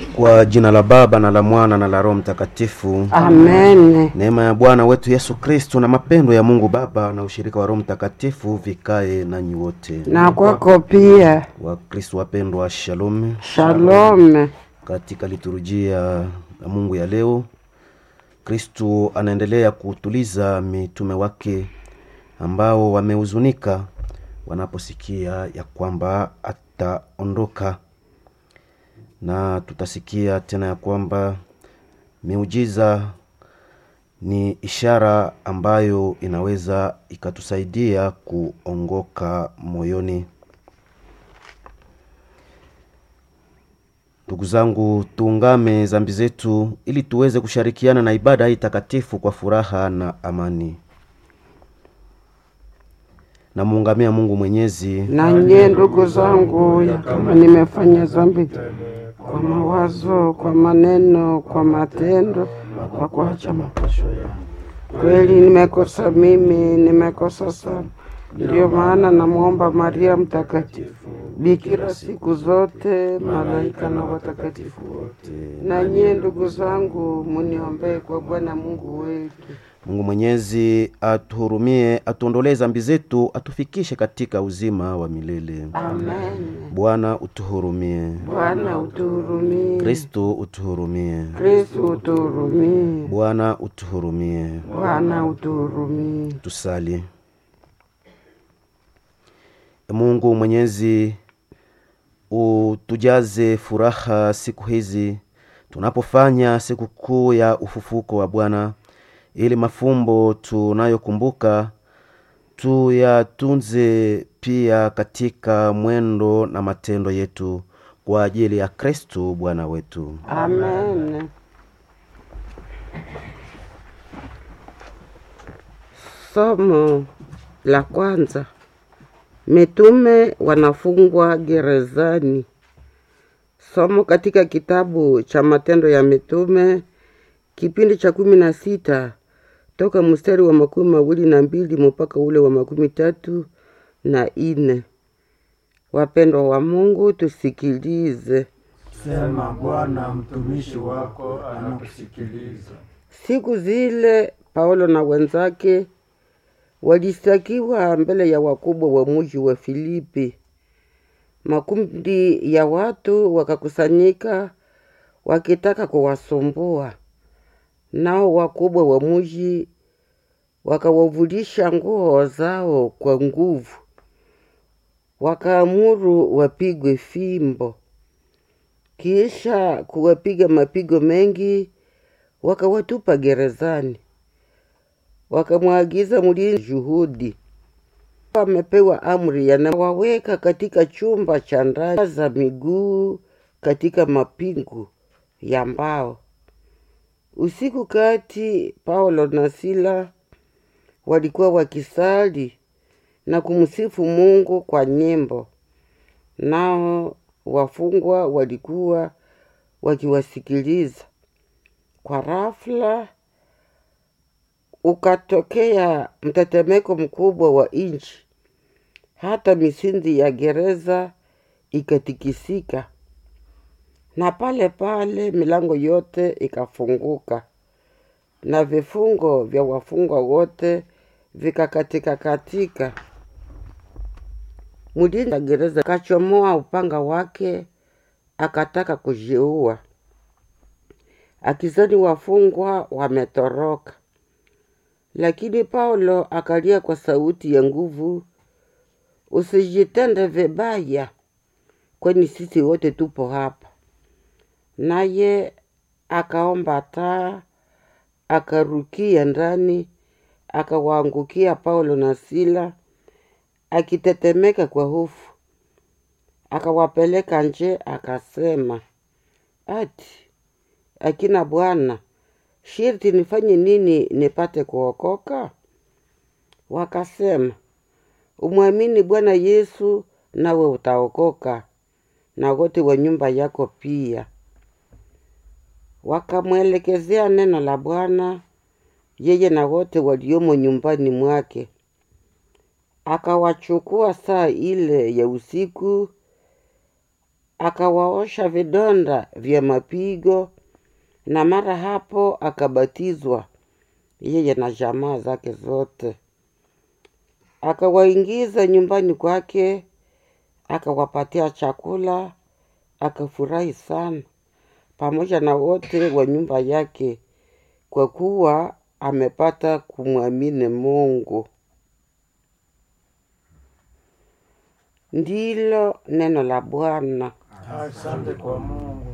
Kwa jina la Baba na la Mwana na la Roho Mtakatifu. Amen. Neema ya Bwana wetu Yesu Kristo na mapendo ya Mungu Baba na ushirika wa Roho Mtakatifu vikae nanyi wote. Na kwako pia. Wakristo wapendwa, shalom. Shalom. Katika liturujia ya Mungu ya leo, Kristo anaendelea kutuliza mitume wake ambao wamehuzunika wanaposikia ya kwamba ataondoka, na tutasikia tena ya kwamba miujiza ni ishara ambayo inaweza ikatusaidia kuongoka moyoni. Ndugu zangu, tuungame zambi zetu ili tuweze kushirikiana na ibada hii takatifu kwa furaha na amani. Namuungamia Mungu Mwenyezi Na nyie ndugu zangu, ya kama nimefanya dhambi kwa mawazo, kwa maneno, kwa matendo, kwa kuacha mapasho yangu, kweli nimekosa mimi, nimekosa sana. Ndiyo maana namwomba Maria Mtakatifu, bikira siku zote, malaika na watakatifu wote, na nyie ndugu zangu, muniombee kwa Bwana Mungu wetu. Mungu Mwenyezi atuhurumie, atuondolee zambi zetu, atufikishe katika uzima wa milele. Amen. Bwana utuhurumie. Bwana utuhurumie. Kristo utuhurumie. Kristo utuhurumie. Bwana utuhurumie. Bwana utuhurumie. Tusali. E Mungu Mwenyezi, utujaze furaha siku hizi tunapofanya sikukuu ya ufufuko wa Bwana, ili mafumbo tunayokumbuka tuyatunze pia katika mwendo na matendo yetu kwa ajili ya Kristo Bwana wetu. Amen. Somo la kwanza. Mitume wanafungwa gerezani. Somo katika kitabu cha Matendo ya Mitume kipindi cha kumi na sita toka mstari wa makumi mawili na mbili mpaka ule wa makumi tatu na ine. Wapendwa wa Mungu, tusikilize. Sema Bwana, mtumishi wako anakusikiliza. Siku zile Paulo na wenzake walistakiwa mbele ya wakubwa wa muji wa Filipi. Makundi ya watu wakakusanyika wakitaka kuwasumbua, nao wakubwa wa muji wakawavulisha nguo zao kwa nguvu, wakaamuru wapigwe fimbo. Kisha kuwapiga mapigo mengi, wakawatupa gerezani, wakamwagiza mlinzi juhudi. Wamepewa amri yanawaweka katika chumba cha ndani za miguu katika mapingu ya mbao. Usiku kati, Paulo na Sila walikuwa wakisali na kumsifu Mungu kwa nyimbo, nao wafungwa walikuwa wakiwasikiliza. Kwa rafla ukatokea mtetemeko mkubwa wa nchi, hata misingi ya gereza ikatikisika, na pale pale milango yote ikafunguka na vifungo vya wafungwa wote vikakatika katika. Mlinzi wa gereza kachomoa upanga wake akataka kujiua, akizani wafungwa wametoroka. Lakini Paulo akalia kwa sauti ya nguvu, usijitende vibaya, kwani sisi wote tupo hapa. Naye akaomba taa, akarukia ndani, akawaangukia Paulo na Sila, akitetemeka kwa hofu. Akawapeleka nje, akasema, ati akina bwana, shirti nifanye nini nipate kuokoka? Wakasema, umwamini Bwana Yesu nawe utaokoka, na wote wa nyumba yako pia. Wakamwelekezea neno la Bwana yeye na wote waliomo nyumbani mwake. Akawachukua saa ile ya usiku, akawaosha vidonda vya mapigo, na mara hapo akabatizwa yeye na jamaa zake zote. Akawaingiza nyumbani kwake, akawapatia chakula, akafurahi sana pamoja na wote wa nyumba yake, kwa kuwa amepata kumwamini Mungu. Ndilo neno la Bwana. Asante kwa Mungu.